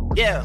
Yeah.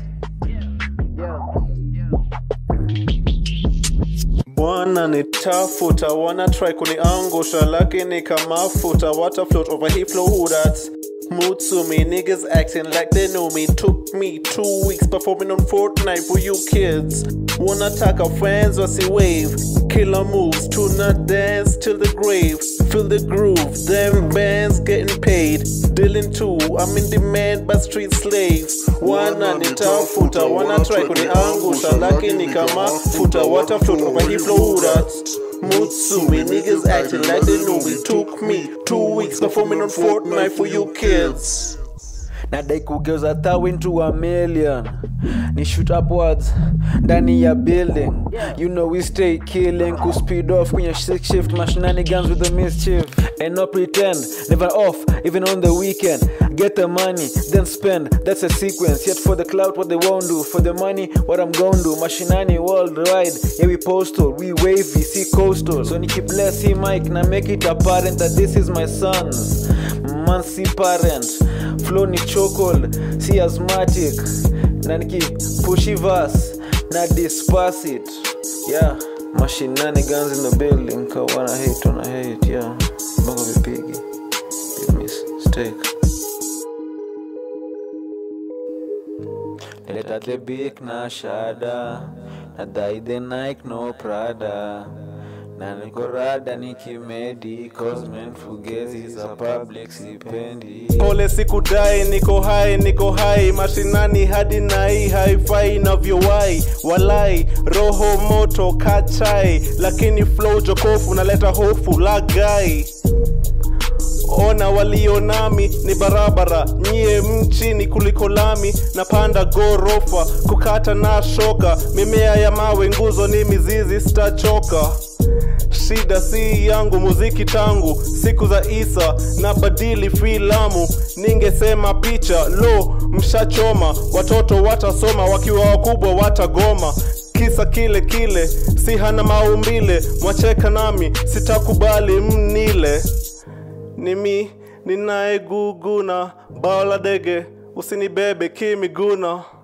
Bwana nitafuta, wana try kuniangusha, lakini kama futa, water float over he flow who that's Mood to me, niggas acting like they know me. Took me two weeks performing on Fortnite for you kids. Wanna attack our friends, what's wave? Killer moves, tuna dance till the grave. Feel the groove, them bands getting paid. Dealing too, I'm in demand by street slaves. Wana nitafuta, wana try kuniangusha, lakini kama futa, water float over he flow that's Mutsumi, niggas acting like they know me. Took me two weeks performing on Fortnite for you kids. nadai kugeuza thou into a million ni shoot upwards ndani ya building you know we stay killing ku speed off kwenye six shift mashinanigans with the mischief and no pretend never off even on the weekend get the money then spend that's a sequence yet for the clout what they won't do for the money what i'm gonna do mashinani worldwide yeah we postal we wavy see coastal so niki bless him mike na make it apparent that this is my sons man si parent flow ni chokehold si asthmatic na niki pushy verse na disperse it yeah mashinani guns in the building ka wana hate wana hate yeah bongo vipigi big mistake Leta the big na shada nadai the Nike no Prada na niko rada nikimedi cause men fugezi za public sipendi Pole sikudai, niko hai, niko hai mashinani hadi nai haifai inavyowai walai roho moto kachai, lakini flow jokofu naleta hofu lagai ona walio nami ni barabara nyie mchini kuliko lami napanda gorofa kukata na shoka mimea ya mawe nguzo ni mizizi sitachoka shida si yangu muziki tangu siku za isa na badili filamu ningesema picha lo mshachoma watoto watasoma wakiwa wakubwa watagoma kisa kile kile si hana maumbile mwacheka nami sitakubali mnile ni mi ninayeguguna bao la dege usinibebe kimiguna